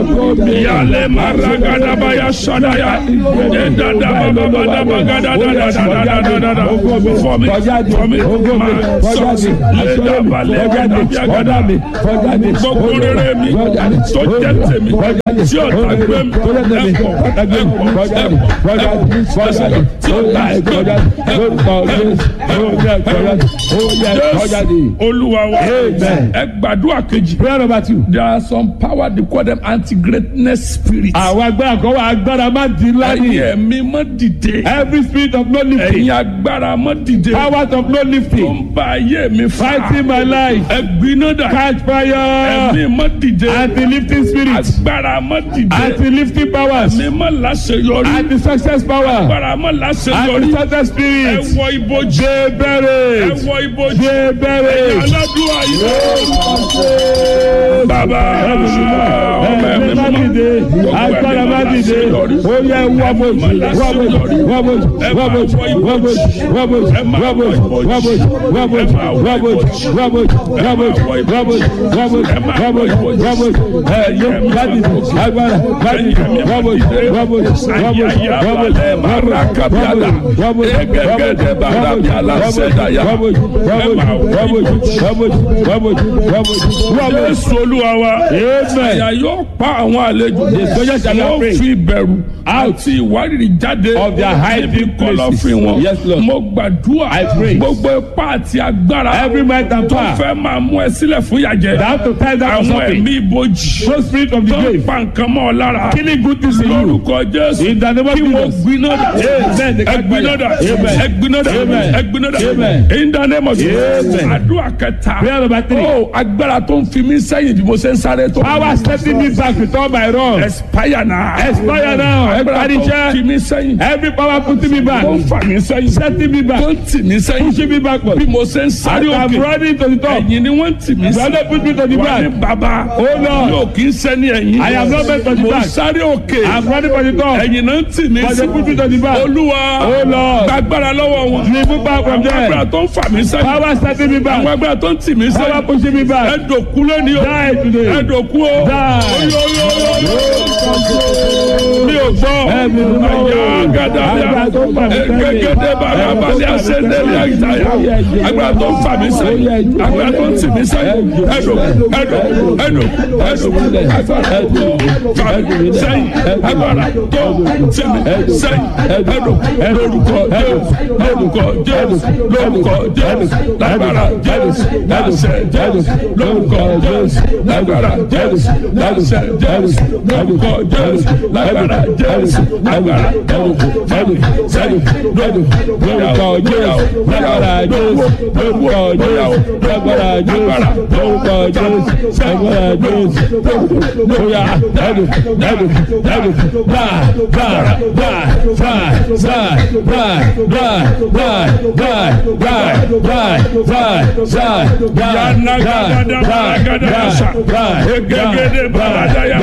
Yale maragadabaya sadaya. Edadabababadabagadagadadadadadada. For me, for me, my sons. Ledabalẹgadabiagada. Gbogbo rere mi tó jẹ́ tèmi tí ọ̀tá gbé mi ẹ̀pọ̀ ẹ̀pọ̀ ẹ̀pọ̀ tí ọ̀tá gbé Jésù Olúwa wa ẹ gbàdúrà kejì. prayer number two. There are some power they call them anti-greatness spirits. àwọn agbára kan wà agbára má di ńlá Ẹ̀yin ni. ẹ̀mí mọ́ dìde. every spirit of no lifting. Ẹ̀yin agbára mọ́ dìde. powers of no Tó lifting. ń ba ayé mi fa. fighting my life. Ẹ̀gbiná dà. catch fire. Ẹ̀mí mọ́ dìde. anti lifting spirit. Agbára mọ́ dìde. anti lifting powers. Ẹ̀mí mọ́ láṣeyọrí. anti success power. Agbára mọ́ anti láṣeyọrí. success Ẹ spirit. wọ ibojì. ṣe Ẹ bẹ̀rẹ̀. wọ ibojì. ṣe Ẹ̀yin bẹ̀rẹ̀. aládùúgbò yìí. Bàbá ọmọ ẹ̀mí ẹ̀mí má dìde. agbára má dìde. ó yẹ wọ́bọ̀jì wọ́bọ̀jì wọ́bọ̀jì wọ́bọ̀jì wọ́bọ̀jì wọ́bọ̀jì wọ́bọ̀jì wọ́bọ̀jì wọ́bọ̀jì wọ́bọ̀jì wọ́bọ̀jì wọ́bọ̀jì wọ́bọ̀jì wọ́bọ̀jì wọ́bọ̀jì ẹ̀yẹ má dìde. agbára má dìde. wọ́bọ̀jì wọ́bọ̀jì wọ́bọ̀jì Jésù Olúwa wa. Àyà yóò pa àwọn àlejò. soldiers shall not Wọ́n pray. fi ìbẹ̀rù àti ìwárìrì jáde. Of their hiding níbi kọ̀lọ̀fín places. wọn. Yes, Lord. Mo gbàdúrà. I pray. Gbogbo ipá àti agbára. Every might and tó power. fẹ́ máa mú ẹ sílẹ̀ fún ìyàjẹ́. that to tie down Àwọn something. ẹ̀mí ibojì. no spirit of the Tó ń grave. pa nǹkan mọ́ ọ lára. killing good things in you. Lórúkọ Jésù. in the name of Kí wọ́n Jesus. gbiná dà. Amen. The Ẹ gbiná dà. Amen. Ẹ gbiná dà. Amen. Ẹ gbiná dà. Amen. In the name of Jesus. Amen. Àdúrà kẹta. prayer number three. Ó agbára tó ń fi mí sẹ́yìn bí mo ṣe ń sáré tó. power setting me back with all my wrongs. Expire now. Expire now. Agbára tó ń Expenditure. fi mí sẹ́yìn. every power putting me back. Tó ń fà mí sẹ́yìn. setting me back. Tó ń tì mí sẹ́yìn. pushing me backward. Bí mo ṣe ń as sáré I'm òkè. running to the top. Ẹ̀yìn ni wọ́n ń tì mí sí. brother put me to the Wà ní back. bàbá. Oh, Lord. Yóò kí ń sẹ́ni ẹ̀yìn. I am not meant to the Mo ń back. sáré òkè. I'm running for the top. Ẹ̀yìn náà ń tì mí but sí. they put me to the back. Olúwa. Oh, Lord. Gbàgbára lọ́wọ́ wọn. remove back from Àwọn agbára there. tó ń fà mí sẹ́yìn. power setting me Àwọn back. agbára tó ń tì mí power sẹ́yìn. pushing me back. Ẹ̀dọ̀kú lónìí o. die today. Ẹ̀dọ̀kú o. Mi ò gbọ́. Ẹ̀mí ló mọ̀. Àyà gàdàbíà. Agbára tó ń fà mí sẹ́yìn. Egegede barabalẹ̀ asẹ́ndẹ̀lẹ̀ àyíjáyà. Agbára tó ń fà mí sẹ́yìn. Agbára tó ń tì mí sẹ́yìn. Ẹ̀dọ̀ ẹ̀dọ̀ ẹ̀dọ̀ ẹ̀dọ̀. Agbára tó fà mí sẹ́yìn. Agbára tó tì mí sẹ́yìn. Ẹ̀dọ̀ lórúkọ Jésù. Lórúkọ Jésù. Lórúkọ Jésù. Lágbára Jésù. Láṣẹ Jésù. Lórúkọ Jésù. Lágbára Jésù. Láṣẹ Jésù. Lórúkọ Jésù. Lágbára Jésù. Lágbára Jésù. Fẹ́mi sẹ́yìn lọ́dún. lórúkọ jésù lágbára jésù lórúkọ jésù lágbára jésù lórúkọ jésù lágbára jésù bóyá lẹ́nu lẹ́nu lẹ́nu bá bá bá bá bá bá bá bá bá bá bá bá bá Yana gada gada yasa. Egegede baradaya.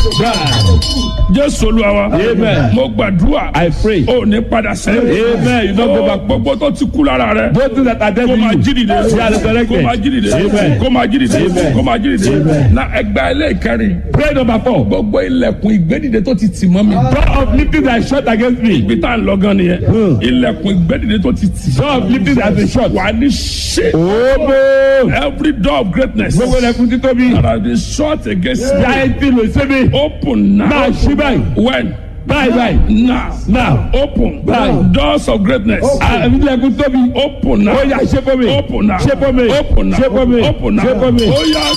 Jésù Olúwa wa. Amen. Mo gbàdúrà. I pray. O ní padà sẹ́yìn. Amen. You don't go back. Gbogbo tó ti kú lára rẹ̀. Those things that are dead kó in máa you, jí dìde they are resurrected. kó máa jí dìde Amen. kó máa jí dìde Amen. kó máa jí dìde Amen. na ẹgbẹ́ ilé ìkẹrin Prayer number four. gbogbo ilẹ̀kùn ìgbédìde tó ti tì mọ́ mi Door of lifting that is shut against me. ibi tá à ń lọ gan nìyẹn ilẹ̀kùn ìgbédìde tó ti tì Door of lifting that has been shut. wà ní ṣe Omo. every door of greatness Gbogbo ẹlẹ́kùn títóbi. that has been shut against me Yáyé tí lò sí mi. open now Máa ṣí báyìí. when Báyìí báyìí. now Now. open Báyìí. doors of greatness Àbí ilẹ̀kùn tóbi. open now Ó yá ṣe fún mi. open now Ṣe fún mi. open now Ṣe fún mi. open now Ṣe fún mi. ó yá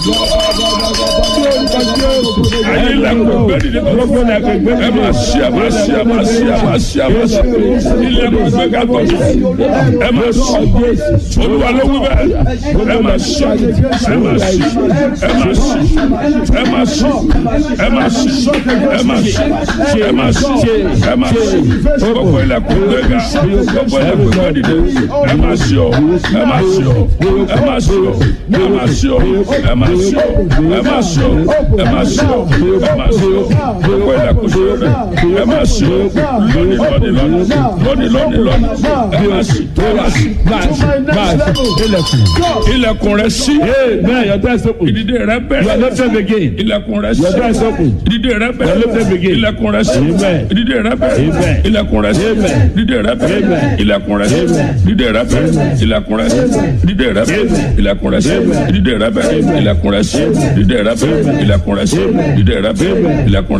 ẹ̀yin ilẹ̀kùn ìgbédìde tó Gbogbo ẹlẹ́kùn ìgbé ẹ máa ṣí ẹ máa ṣí ẹ máa ṣí ẹ máa ṣí ẹ máa ṣí ilẹ̀kùn ìgbéga tó ẹ máa ṣí olúwa ló wí bẹ́ẹ̀ ẹ máa ṣí ẹ máa ṣí ẹ máa ṣí ẹ máa ṣí ẹ máa ṣí ẹ máa ṣí ẹ máa ṣí ẹ máa ṣí gbogbo ilẹ̀kùn gbéga gbogbo ilẹ̀kùn gbẹ́dìde ẹ máa ṣí o ẹ máa ṣí o ẹ máa ṣí o ẹ máa ṣí o ẹ máa ṣí o ẹ máa ṣí o ẹ máa ṣí o ẹ máa ṣí o gbogbo ilẹ̀kùn ṣí o ẹ máa ṣí o lónìí lónìí lónìí lónìí lónìí lónìí ẹ máa ṣí ẹ máa ṣí ilẹ̀kùn rẹ ṣí Amen. Your door is open. ìdìde rẹ You are bẹ̀rẹ̀ lifted again. ilẹ̀kùn rẹ Your door is ṣí open. ìdìde rẹ Your lifted bẹ̀rẹ̀ again. ilẹ̀kùn rẹ ṣí Amen. ìdìde rẹ bẹ̀rẹ̀ Amen. ilẹ̀kùn rẹ ṣí Amen. ìdìde rẹ bẹ̀rẹ̀ Amen. ilẹ̀kùn rẹ ṣí Amen. ìdìde rẹ bẹ̀rẹ̀ ilẹ̀kùn rẹ ṣí ìdìde rẹ bẹ̀rẹ̀ ilẹ̀kùn rẹ ṣí ìdìde rẹ bẹ̀rẹ̀ ilẹ̀kùn rẹ ṣí ìdìde rẹ bẹ̀rẹ̀ ilẹ̀kùn rẹ ṣí ìdìde rẹ bẹ̀rẹ̀ ilẹ̀kùn rẹ